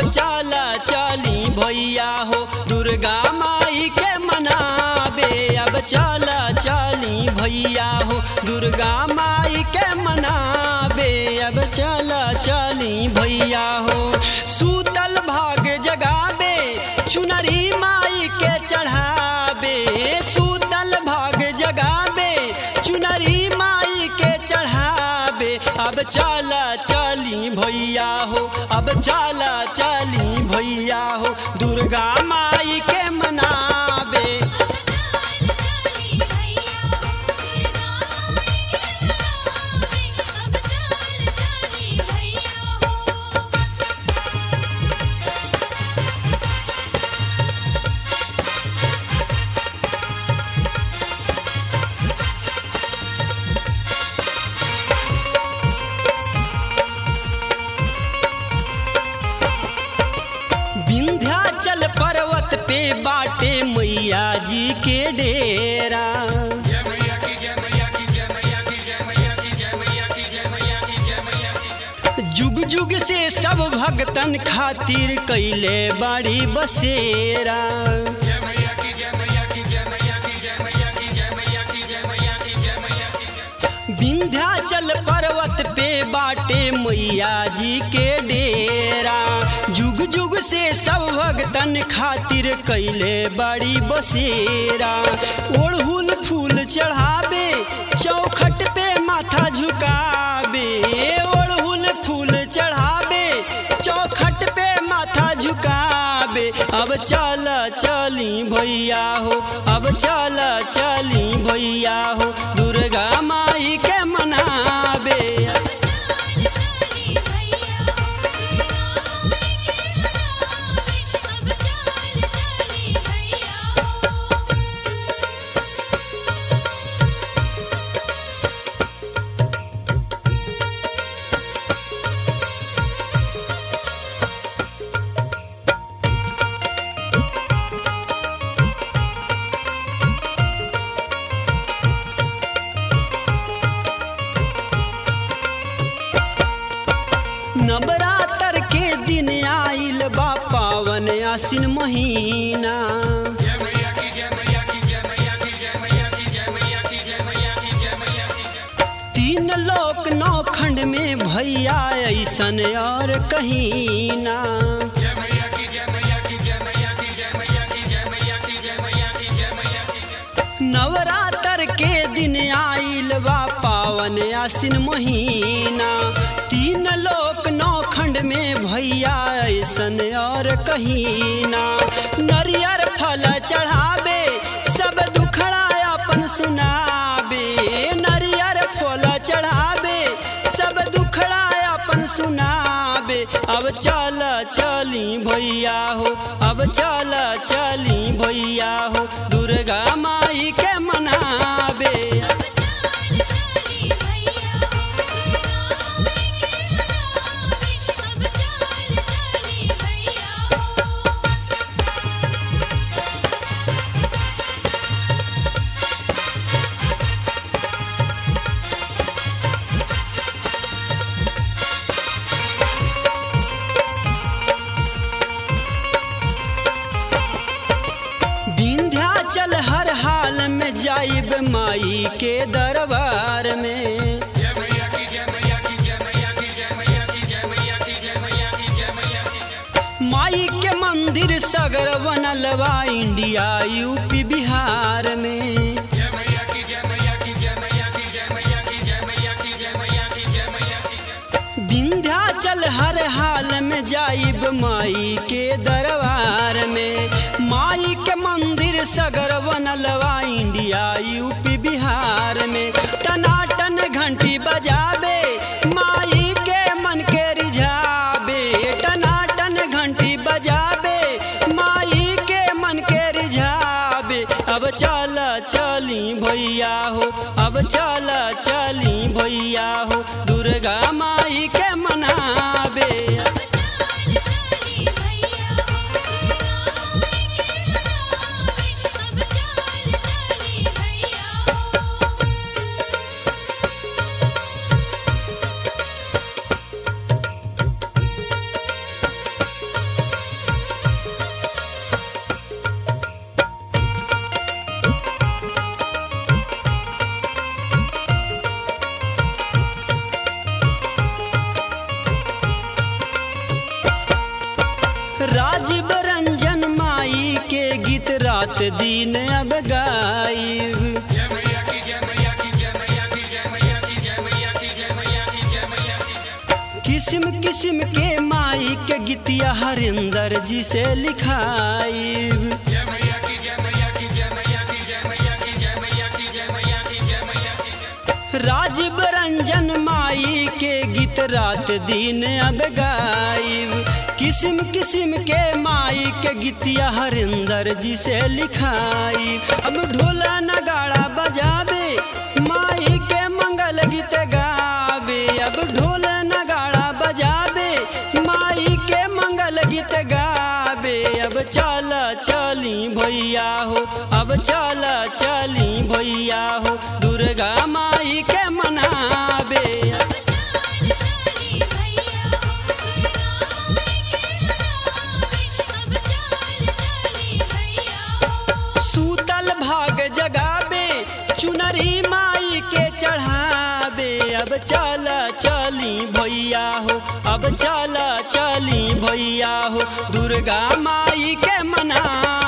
चला चली भैया हो दुर्गा माई के मनाबे अब चला चली भैया हो दुर्गा माई के मनाबे अब चला चली भैया हो सूतल भाग जगाबे चुनरी माई के चढ़ाबे सूतल भाग जगाबे चुनरी माई के चढ़ाबे अब चला चली भैया हो अब चला चली भैया हो दुर्गा माई के मनाबे अब चाल चली भैया हो दुर्गा माई के मनावे अब चाल चली भैया हो विंध्याचल पर्वत पे बाटे मैया जी के डेरा जुग जुग से सब भगतन खातिर कैले बाड़ी बसेरा विंध्याचल पर्वत पे बाटे मैया जी के डेरा जुग जुग से सब भगतन खातिर कैले बड़ी बसेरा ओढ़ुल फूल चढ़ावे चौखट पे माथा झुकावे ओढ़ुल फूल चढ़ावे चौखट पे माथा झुकावे अब चल चली भैया हो अब चल चली भैया हो दुर्गा माई के मनाबे अब चाल चली भैया हो दुर्गा माई के मनावे अब चाल चली भैया हो नवरात्र के दिन आइल बा पावन आसिन महीना तीन लोक नौ खंड में भैया ऐसन और कहीं ना नवरात्र के दिन आइल बा पावन आसिन महीना तीन लोक नौ खंड में भैया ऐसन और कहीं ना नरियर फल चढ़ावे सब दुखड़ा अपन सुनाबे नरियर फल चढ़ावे सब दुखड़ा अपन सुनाबे अब चल चली भैया हो अब चल चली भैया हो दुर्गा माई के मनाबे अब चाल चली भैया हो दुर्गा माई के मनावे अब चाल चली भैया हो विंध्याचल हर हाल में जाइब माई के दरबार में माई के मंदिर सगर बनल बा इंडिया यूपी बिहार में विंध्याचल हर हाल में जाइब माई के दरबार में माई के मंदिर सगर बनल बा इंडिया यूपी बिहार में टनाटन घंटी बजावे माई के मन के रिझावे टनाटन घंटी बजावे माई के मन के रिझावे अब चल चली भैया हो अब चल चली भैया हो दुर्गा माई के मनाबे अब चाल चली भैया हो दुर्गा माई के मनावे अब चाल चली भैया हो अब किस्म के माई के गीतिया हरिंदर जी से लिखाई राजीव रंजन माई के गीत रात दिन अब गाइब किस्म किस्म के माई के गीतिया हरिंदर जी से लिखाई अब ढोला नगाड़ा बजावे माई के मंगल गीत गावे अब ढोल नगाड़ा बजावे माई के मंगल गीत गावे अब चल चली भैया हो अब चल चली भैया हो दुर्गा माई के मनावे अब चाल चली भैया हो दुर्गा माई के मनावे अब चाल चली भैया हो सूतल भाग जगावे चुनरी माई के चढ़ावे अब चल चली भैया हो अब चल चली भैया हो दुर्गा माई के मना